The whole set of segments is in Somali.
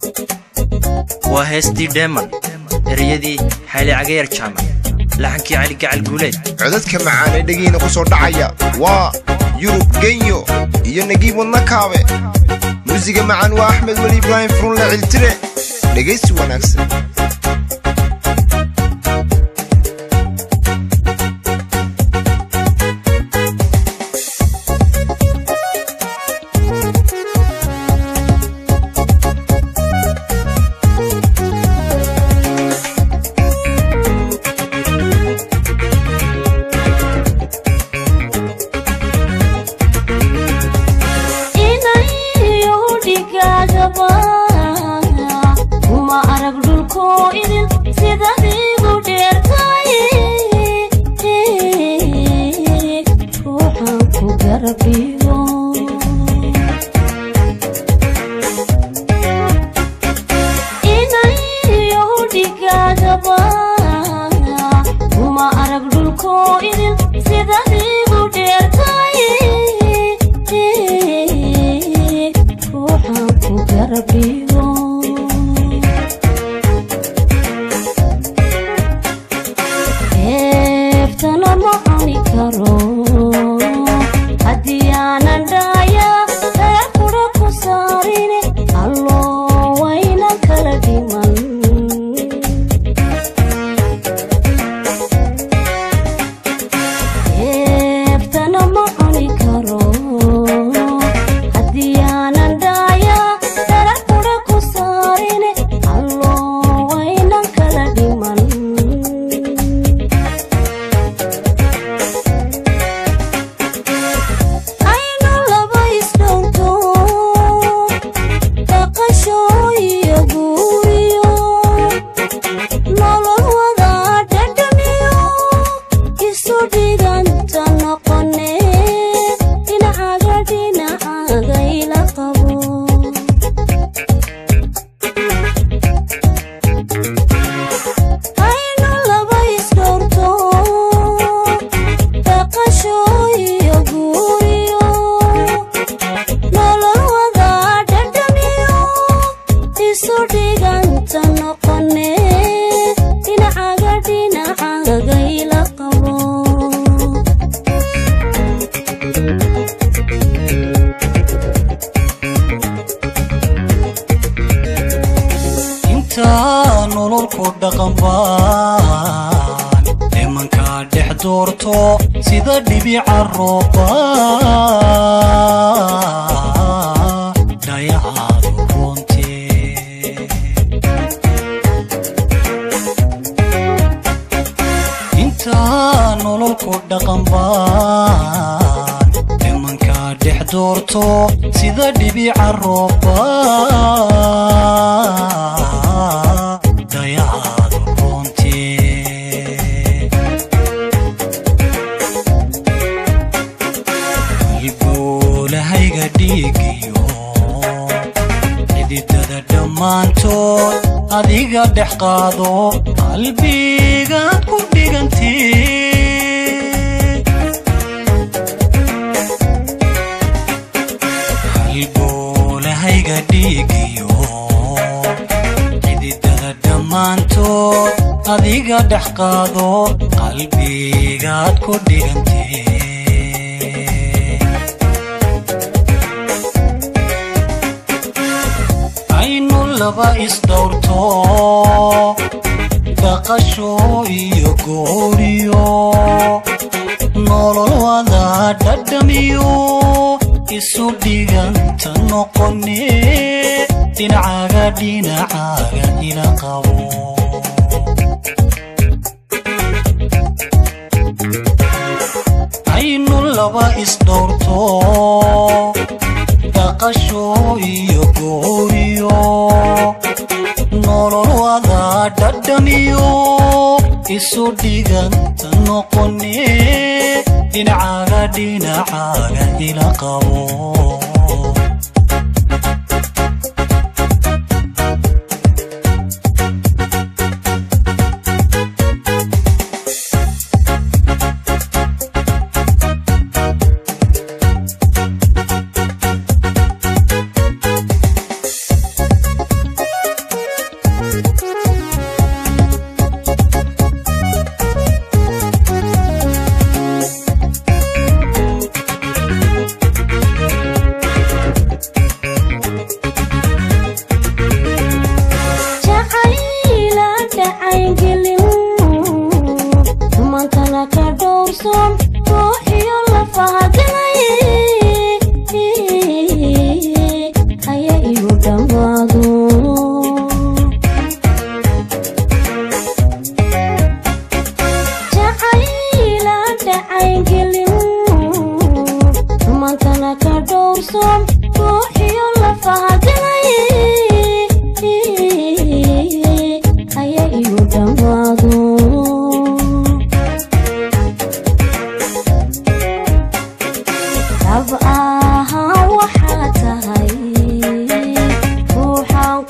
waa heestii dheeman ereyadii xayli cagayar jaamac laxankii cali gacal guuleed codadka macaan ee dhegiina ku soo dhacaya waa yurub genyo iyo nagiib wadna kaabe muusiga macaan waa axmed weli ibraahim furunle ciltire dhegaysi wanaagsan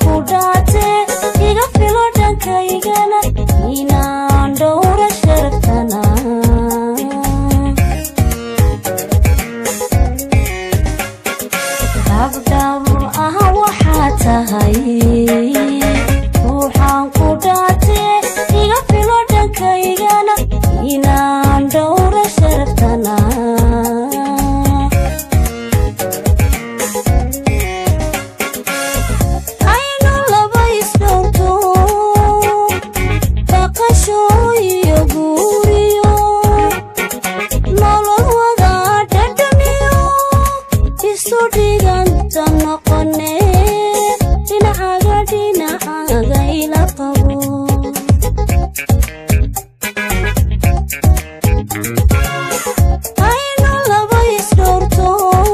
ku dhaate iga filo dhankaygana inaan dhowra sharaftana dhabdhabu ah waxaa tahay ruuxaan ku dhaate iga filo dhankaygana inaan dhowra sharaftana aynu laba isdhowrto baqasho iyo guuriyo nolol wada dhadhamiyo isu dhiganta noqone dhinacaga dhinacaga ila qabo aynu laba isdhowrto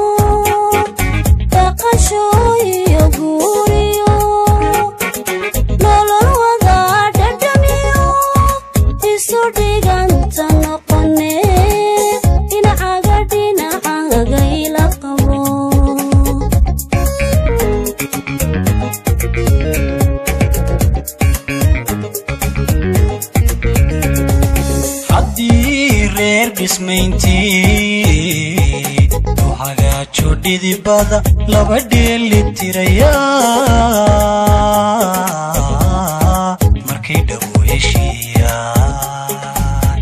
baqasho iyo guuriyo nolol wada dhadhamiyo isu dhiganta noqone dhinacaga dhinacaga ila qabo haddii reer dhismayntii u hagaajo dhidibada laba dheeli tiraya markay dhawo heshiiyaan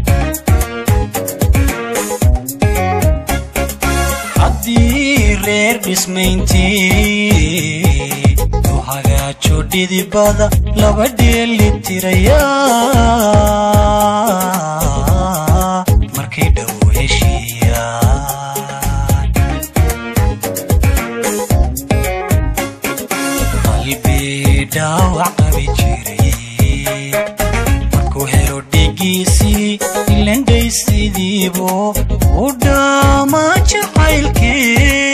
haddii reer dhismayntii u hagaajo dhidibada laba dheeli tiraya markay dhawo heshiiyaan qalbi dhaawac qabi jiray markuu helo dhigiisii ilandhaysidiibo u dhaama jacaylkii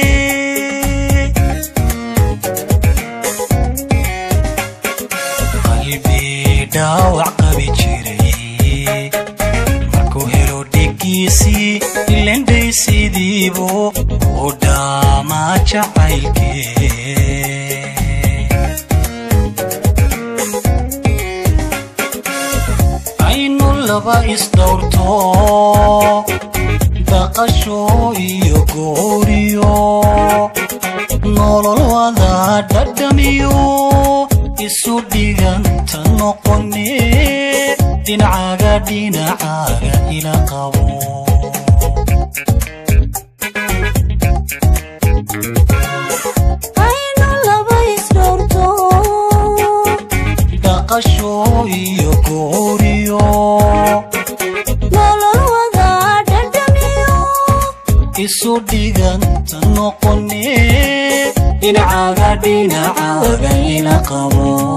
qalbi dhaawac qabi jiray markuu helo dhigiisii ilandhaysidiibo u dhaama jacaylkii aynu laba isdhowrto baqasho iyo gooriyo nolol wada dhadhamiyo isu dhiganta noqone dhinacaga dhinacaga ila qabo aynu laba isdhowrto dhaqasho iyo gooriyo nolol wada dhadhamiyo isu dhiganta noqone dhinacaga dhinacaga ila qabo